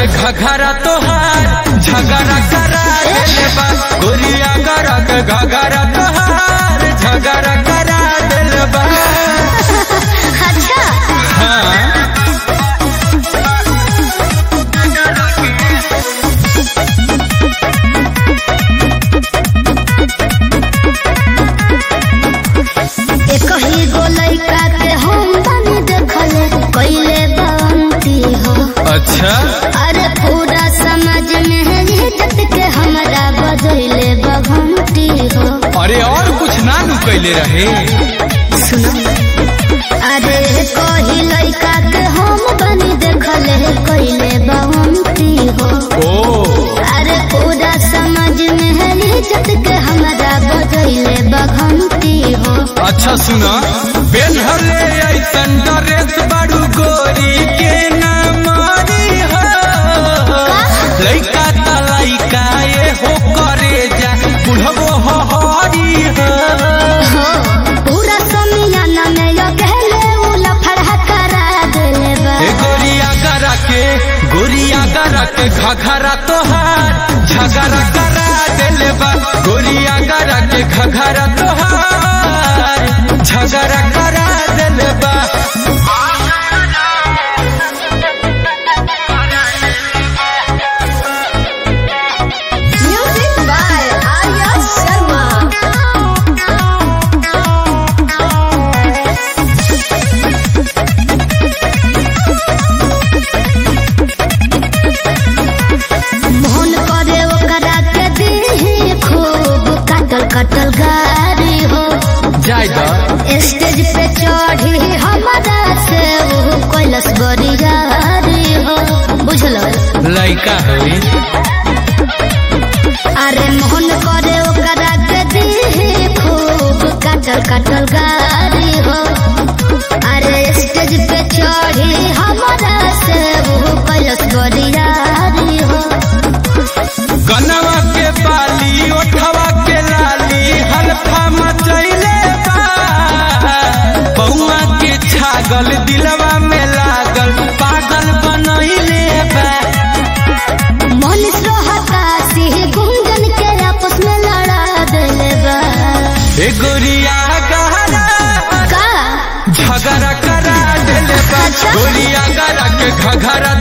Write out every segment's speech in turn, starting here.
के घघरा तोहार झगड़ा करा देले बा गोरिया गरा के घघरा तोहार झगड़ा करा देले बा अच्छा हाँ एक ही गो लड़का के हम बनी देखले कैले बांती हो अच्छा अरे पूरा समाज में है इज्जत के हमरा बदले बघंटी हो अरे और कुछ ना नु कैले रहे सुनो अरे कही लड़का के हम बनी देखले कैले बांती हो ओ अरे पूरा समाज में है इज्जत के हमरा बदले बघंटी हो अच्छा सुना बेनहले ऐसन ड्रेस बड़ू गोरी के ना मारी हो लइका त लइका ये हो करे जा बुढ़बो हो हरी हो हो पूरा समियाना में यो कहले उ लफड़ा करा देले बा ए गोरिया गरा के गोरिया गरा के घघरा तोहार झगड़ा करा देले बा गोरिया गरा के घघरा तोहार झगड़ा करा देले बा म्यूजिक बाय आर्या शर्मा मोहन करे ओकरा के दी खूब कटल कटल गारी हो जाय दा स्टेज पे चढ़ी हमारा से वो कैलस बरियारी हो बुझलो लइका है अरे मोहन करे ओकरा के दी खूब कटल कटल गारी हो अरे स्टेज पे चढ़ी हमारा से वो कैलस बरियारी हो गनवा के बाली ओठवा के लाली हल्फा मचैले बा बउआ के छागल दिलवा में लागल पागल बनैले बा मनीष रहता सिंह गुंजन के आपस में लड़ा देले बा ए गोरिया गहरा का झगड़ा करा देले बा अच्छा। गोरिया गरा के घघरा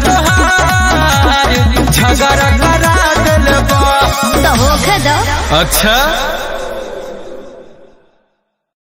तोहार झगड़ा करा देले बा तो होखे दो अच्छा